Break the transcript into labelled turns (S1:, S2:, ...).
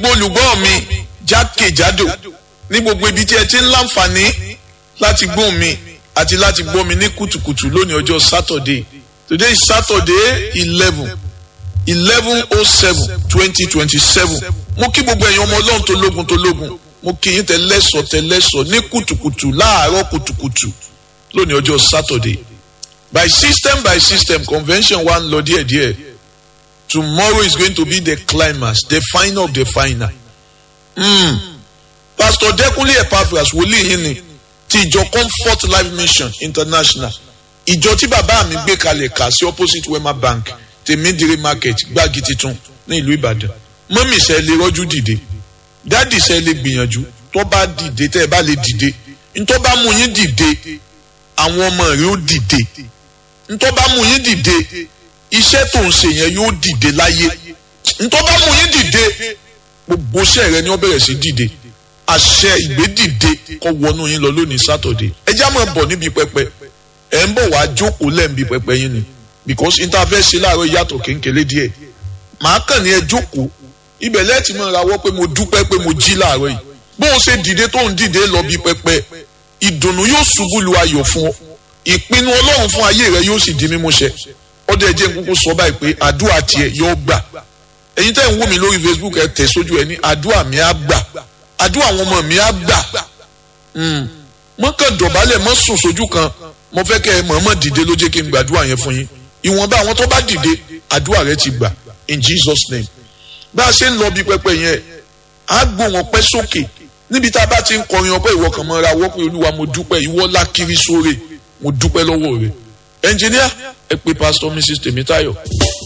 S1: gbogbo olùgbọ́ mi jákèjádò ní gbogbo ibi tí ẹ ti ń láǹfààní láti gbóhùn mi àti láti gbọ́ mi ní kùtùkùtù lónìí ọjọ́ Saturday today is Saturday eleven eleven oh seven twenty twenty seven mo kí gbogbo ẹ̀yin ọmọ ọlọ́run tó lógun tó lógun mo kí yín tẹ́lẹ́sọ̀ tẹ́lẹ́sọ̀ ní kùtùkùtù láàárọ̀ kùtùkùtù lónìí ọjọ́ Saturday by system by system convention wa ń lọ díẹ̀díẹ̀ tomorrow is going to be the climax the final of the final. Mm. Pastor Dẹ́kunlé Epaphras wòlíì yín ni ti ìjọ Comfort Life Mission International ìjọ tí bàbá mi gbé kalẹ̀ kà sí opposite Wema Bank tèmídìrí market gbági titun ní ìlú Ìbàdàn mọ́mì sẹ́ lè rọ́jú dìde dádì sẹ́ lè gbìyànjú tó bá dìde tẹ́ ẹ bá lè dìde ntọ́ bá mú yín dìde àwọn ọmọ rẹ̀ ó dìde ntọ́ bá mú yín dìde iṣẹ́ tó ń ṣe yẹn yóò dìde láyé ntọ́ bá mú yín dìde gbogbo iṣẹ́ rẹ ni wọ́n bẹ̀rẹ̀ sí dìde àṣẹ ìgbédìde kó wọnú yín lọ lónìí sátọ̀dé ẹ já máa bọ̀ níbi pẹpẹ ẹ ń bọ̀ wá jókòó lẹ́ǹbi pẹpẹ yín ni because interface ṣe láàárọ̀ yàtọ̀ kéńkéré díẹ̀ màá kàn ní ẹ jókòó ibẹ̀ lẹ́ẹ̀tì máa rawọ́ pé mo dúpẹ́ pé mo jí láàárọ̀ yìí bó o ṣe dìde tó ń dìde lọ bí pẹpẹ ìdùnnú yóò ṣubú lu ayọ̀ fún ọ ìpinnu ọlọ́run fún ayé rẹ yóò sì di mímúṣẹ ọdẹ jẹ́ nkúkú sọ báyìí pé àdúrà tiẹ̀ yóò gbà ẹ̀yin tẹ́ ń wò mí lórí Facebook ẹ tẹ̀ sójú ẹ ní àdúrà mi á gbà àdúrà àwọn ọmọ mi á gbà mọ́ kàn dọ̀bálẹ̀ mọ́ sùn sójú kan mo fẹ́ kẹ́ ẹ mọ̀ọ́mọ̀ dìde ló jẹ́ kí n gbàdúrà yẹn fún yín ìwọ̀nba àwọn tó bá dìde àdúrà rẹ ti gbà in Jesus name bá a ṣe ń lọ bí pẹpẹ yẹn á gbó wọn pẹ́ sókè níbi tá a bá ti ń kọrin ọpẹ́ ìwọ kan mọ́ra wọ́pẹ́ olúwa mo dúpẹ́ ìwọ lákiri sóre mo dúpẹ́ lọ́wọ́ rẹ ẹnjìníà ẹ pé pásítọ̀ Mrs Tèmítáyọ̀.